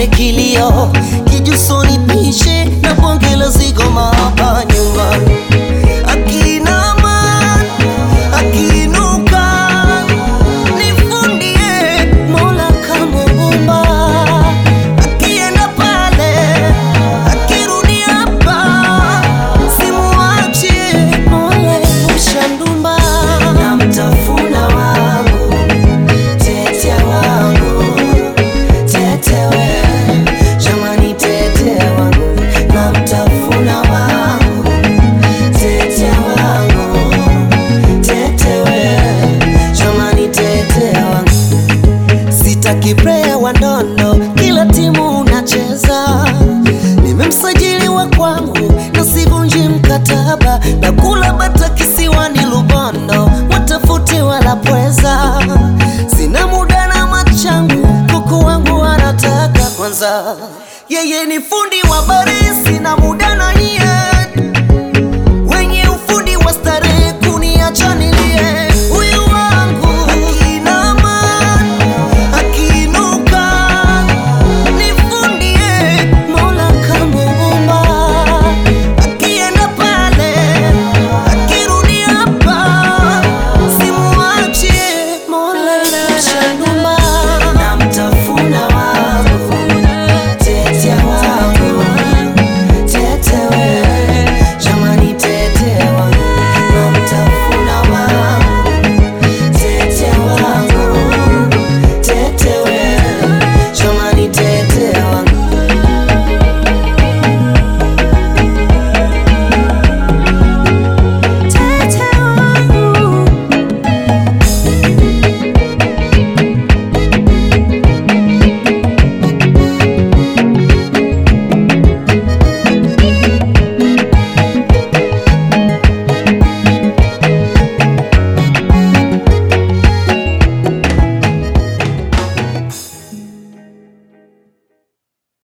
nione kilio kijusoni pishe na bonge la zigoma hapa nyumbani akinama akiinuka nifundie mola kamuumba akienda pale akirudi hapa simuachi mola epusha ndumba namtafuna wangu tete wangu tetewe jamani tete wangu namtafuna wangu tete wangu tetewe jamani tete wangu sitaki player wa ndondo kila timu unacheza nimemsajili wa kwangu na sivunji mkataba na kula bata kisiwani lubondo watafuti wala pweza sina muda na machangu kuku wangu anataka kwanza yeye ni fundi wa bari sina muda na nyie